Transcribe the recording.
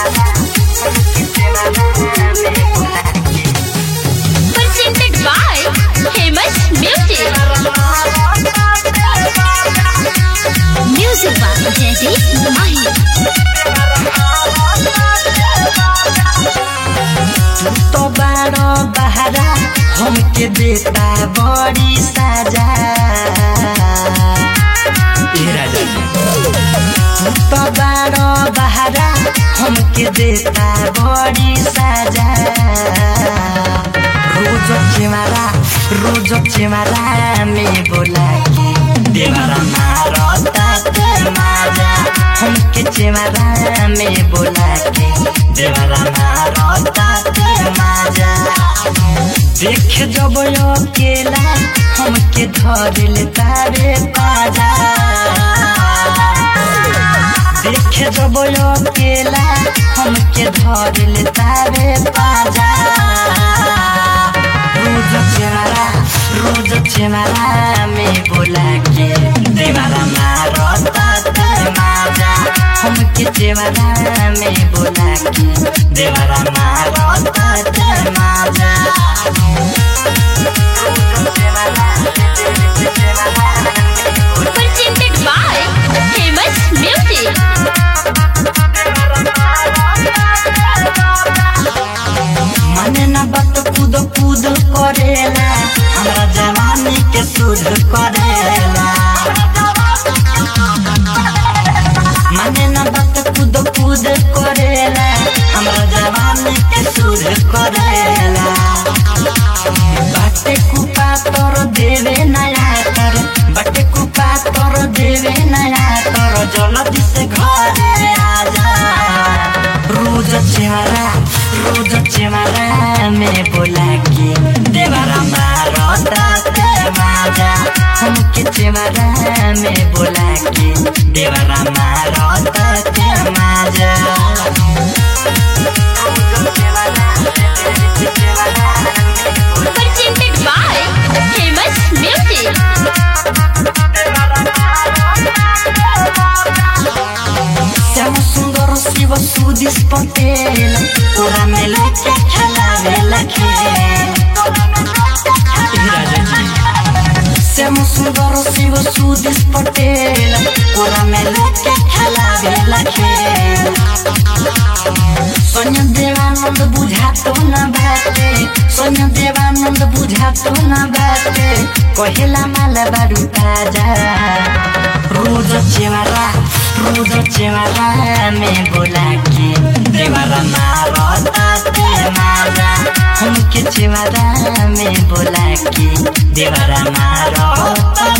Presented by Famous Music. Music by Jaideep Mahi. तो बारो बहरा हमके देता बड़ी सजा तो बारो बहरा हमके देता बड़ी सजा रोज चिमारा रोज चिमारा में बोला के देवरा मारो ताते माजा हमके चिमारा में बोला के देवरा मारो ताते माजा देख जब अकेला हमके धरिल तारे पाजा देख जब अकेला हमके धरिल तारे पाजा रोज चेहरा रोज चेहरा में बोला के देवारा मारो ताते माजा हमके चेहरा में बोला के देवारा मारो ताते माजा Presented by Famous Music. मने न बात कूद कूद करेला हमरा जवानी के सुध करेला मने न बात कूद कूद करेला हमरा जवानी के सुध करेला बाटे कुपा तोर देवे नया कर बाटे कुपा तोर देवे नया कर जल्दी से घरे आजा रोज चेहरा रोज चेहरा में बोला के देवरा मारो ताते माजा हमके चेहरा में बोला के देवरा मारो ताते माजा Presented by Famous Music. Shyam सुंदर शिव सुदिस पटेल तोरा में लेके खेलावे खेल श्याम सुंदर शिव सुदिस पटेल तोरा में लेके खेलावे खेल सोन्या देवानंद बुझातो न बाटे सोन्या देवानंद बुझातो न बाटे कहेला माल बारू ताजा रोज चेवारा रोज चेवारा में बोला के देवारा मारो ताते मारा हमके चेवारा में बोला के देवारा मारो